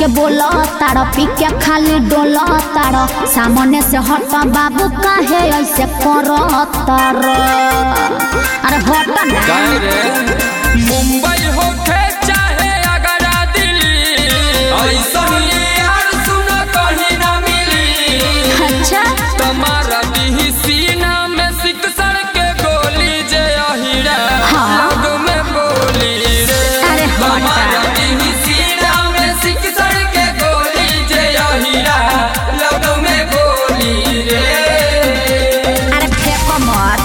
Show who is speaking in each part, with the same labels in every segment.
Speaker 1: बोला तारा पी के खाली डोला तारा सामने से हट बाबू काहे ऐसे कर तारा अरे हट ना
Speaker 2: काहे रे मुंबई होखे चाहे आगरा दिल्ली ऐसन यार सुन कहीं ना मिली
Speaker 1: अच्छा
Speaker 2: तुम्हारा दिही सीना में सिकसर के गोली जे अहिरा
Speaker 1: हाँ।
Speaker 2: लग में बोली रे
Speaker 1: अरे हट।
Speaker 2: तुम्हारा दिही सीना में सिकसर के गोली जे अहिरा लग में बोली रे
Speaker 1: अरे फेंको मत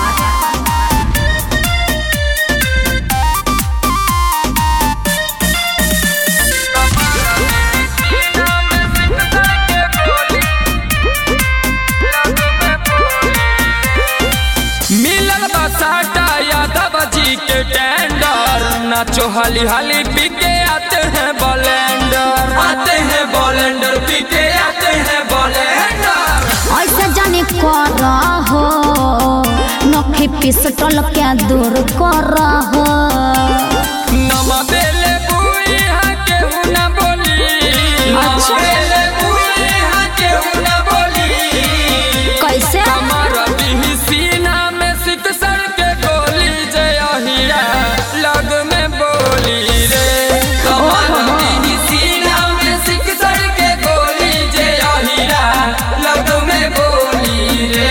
Speaker 2: मिलल बसाटा यादव जी के टेंडर नाचो हाली हाली पीके आते हैं बलेंडर आते हैं बलेंडर पीके आते हैं बलेंडर
Speaker 1: ऐसे जाने कर हो नखी पिस्टल के दूर कर हो
Speaker 2: नमा बेले बुई हा केहू ना बोली नमा
Speaker 1: अच्छा।
Speaker 2: बेले बुई हा केहू ना बोली
Speaker 1: कैसे
Speaker 2: हमारा दिही सीना में सिकसर के गोली जय अहिरा लग में बोली रे हमारा दिही सीना में सिकसर के गोली जय अहिरा लग में बोली रे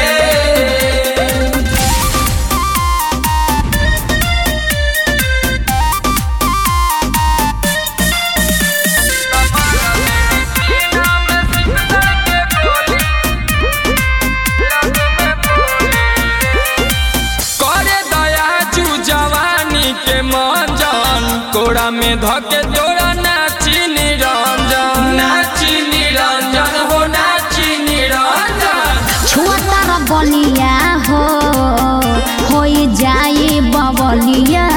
Speaker 2: करे दया चू जवानी के मंजन कोड़ा में धके तोरा नाची निरंजन नाची निरंजन हो नाची निरंजन
Speaker 1: छुआ तारा बलिया हो होई जाई बबलिया